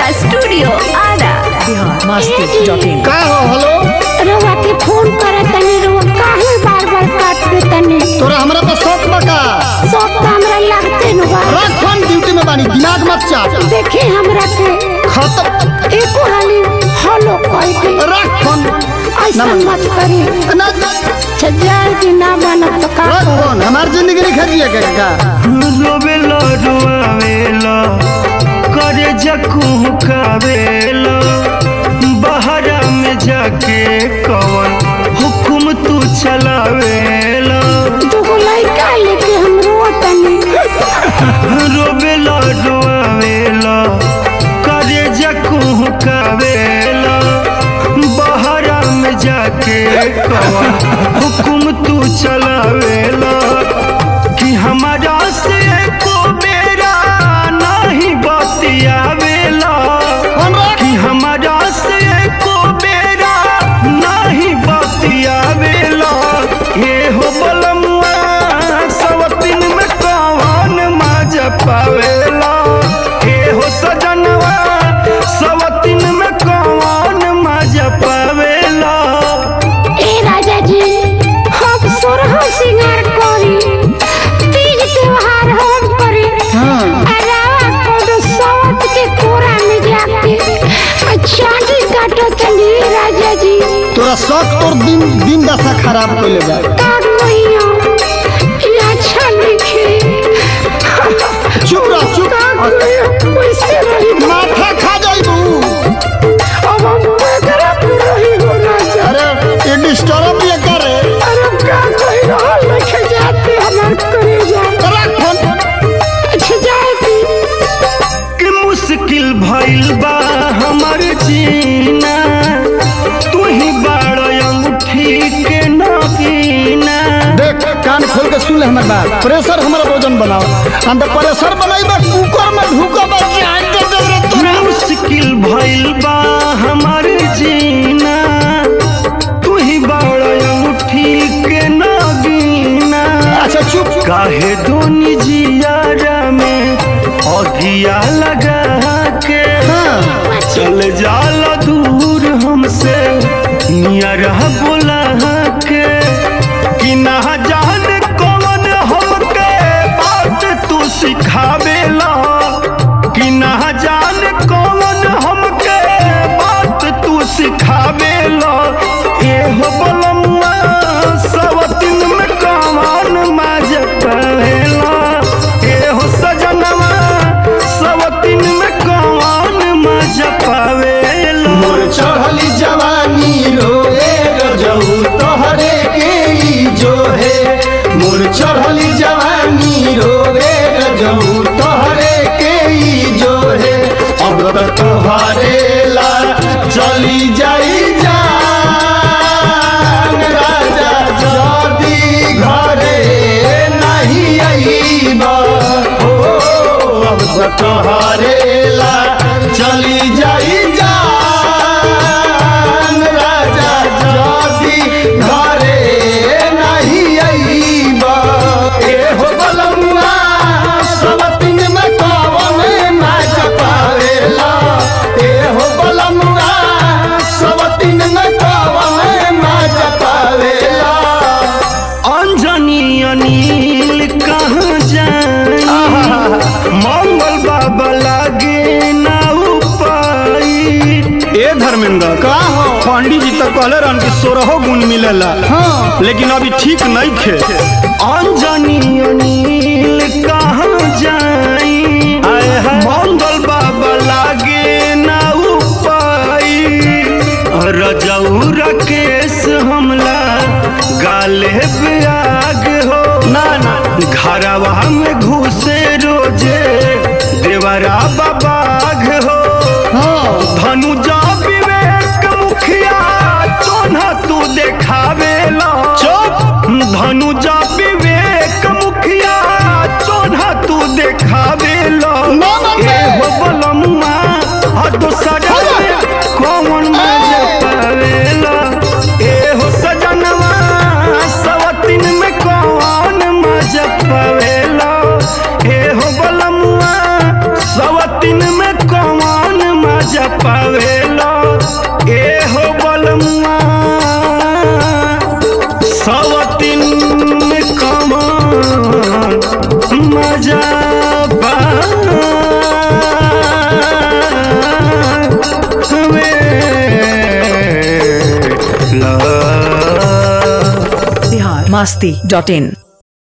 Studio Ara Bihar Masti dot in का हो hello रउआ के फोन करत तनी रउआ काहे बार बार काट दे तनी तोरा हमरा पर शौक बा का सब तो हमरा लगते न बा रख फोन ड्यूटी में बानी दिमाग मत चाट देखी हमरा के खत्म एको हाली हलो कह के रख फोन ऐसा नमन। मत करी ना छजार की ना बनत तो का रख करी? फोन हमार जिंदगी नहीं खरिए के का रोवेला रुआवेला करे जकू कावेला बहरा में जाके कवन हुकुम तू चलावेला दुगो लड़का लेके हम रोतनी रोवेला रुआवेला करे जकू कावेला बहरा में जाके कवन हुकुम तू चलावेला कि हमारा से को बेरा नहीं बतियावेला फोन रख कि हमारा से को बेरा नहीं बतियावेला ये हो बलमुआ सवतिन में कौन मजा पावेला ये हो सजनवा सवतिन में कौन मजा पावेला ए राजा जी हम सोरह सिंगार करी तीज त्योहार हम करी हाँ। अलावा कोनो सवत के कोरा में जाके आ चांदी काटो तनी राजा जी तोरा शौक तोर दिन दिन दशा खराब कइले बा का कहियो ये अच्छा लिखे चुप रह चुप का कहियो कैसे रही माथा खा जाइबू अब हम बेगरा रही हो राजा अरे ये डिस्टर्ब ये करे अरे का कहियो लिखे जाते हमार करे जा रख फोन अच्छा जाए की कि मुश्किल भइल बा हमर जीना तू ही बाड़ अंगूठी के नगीना देख कान खोल के सुन ले हमर बात प्रेशर हमारा भोजन बनाओ हम तो प्रेशर बनाई बा कुकर में ढूका बा जान दे दे रे तोरा मुश्किल भइल बा हमर जीना तू ही बाड़ अंगूठी के नगीना अच्छा चुप काहे दोनी जियारा में अगिया लगा के हाँ चल जाला दूर हमसे नियर बोला के कि ना जान कौन हमके बात तू सिखावेला कि ना जान कौन हमके बात तू सिखावेला ए हो बलमुआ सवतिन में कौन माज पवेला ए हो सजनवा सवतिन में कौन माज पवेला मोर चढ़ली जवानी रोए रजऊ तोहरे के ई जो है मोर चढ़ली जवानी रोए रजऊ तोहरे के ई जो है अब तो तोहरे ला चली जाई जान राजा जदी घरे नहीं आईबा हो अब तो तोहरे ला चली जाई जान राजा जदी घरे नहीं आईबा ए हो बलमुआ सबतिन में कवन नाच पावेला ए हो बलमुआ सबतिन में कवन नाच पावेला अंजनी अनिल कहाँ जाई मंगल बाबा लागे ना उपाई ए धर्मेंद्र का हो पंडित जी तो कहले रहन कि सोरहो गुण मिलेला हाँ लेकिन अभी ठीक नहीं खे अंजनी अनिल कहाँ जाई मंगल बाबा लागे ना उपाई रजऊ राकेश हमला गाले ब्याग हो ना ना घरवा में घुसे रोजे देवरा बाबाग हो हाँ धनुजा विवेक मुखिया चोन्हा तू देखावेला चुप धनुजा विवेक मुखिया चोन्हा तू देखावेला ना, ना, ना। ए हो बलमुआ आ दोसरा में कौन मजा पावेला ए हो सजनवा सवतिन में कौन मजा पावेला ए हो बलमुआ सवतिन में कौन पावेला बिहार मस्ती डॉट इन